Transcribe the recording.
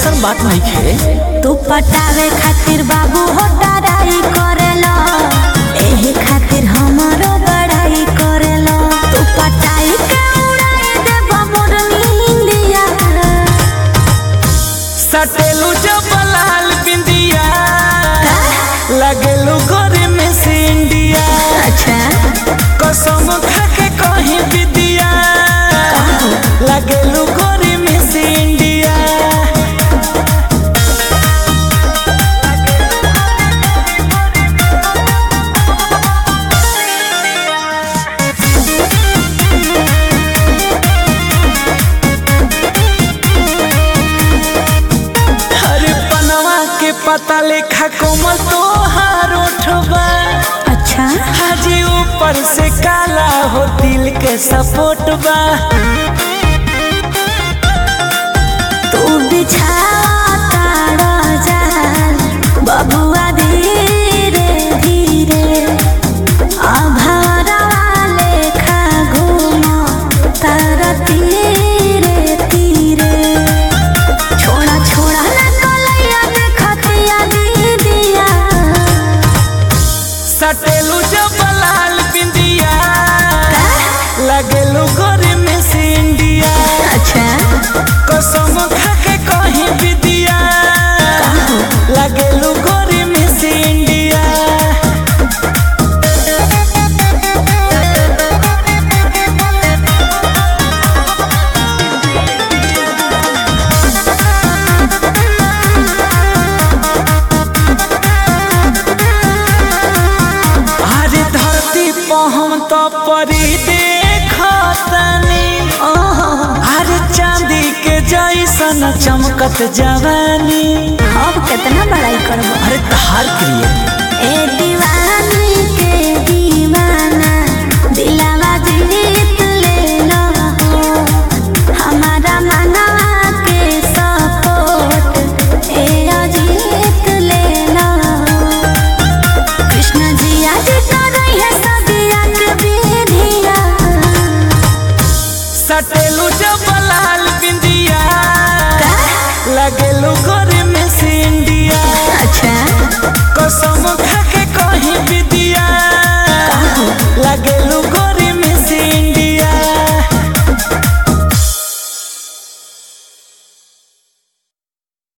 ऐसन बात नहीं खे तू पटावे खातिर बाबू हो डराई करेला एही खातिर हमरो बड़ाई करेला तू पटाई के उड़ाई देब मोर नींदिया सटेलू जब लाल बिंदिया लगेलू गोरे में से इंडिया अच्छा कसम खा के कहीं विदिया लगेलू गोरे में से इंडिया हरे पनवा के पता लेखा कोमल तो हार उठबा अच्छा हाजी ऊपर से काला हो दिल के सपोर्ट बा तू बिछाता जाल बबुआ धीरे धीरे अभरवा लेखा घूमो तारा तीरे तीरे छोड़ा छोड़ा ना कलैया देखतिया दीदिया सटेलू जब लाल बिंदिया लगेलू गोरे में से इंडिया अच्छा कसम खा के कहीं विदिया लगेलू गोरे में से इंडिया अरे धरती पर हम तो परी देखतनी ओहो अरे चांदी के जैसन चमकत जवानी अब कितना बड़ाई करबो अरे तहार क्रिए ए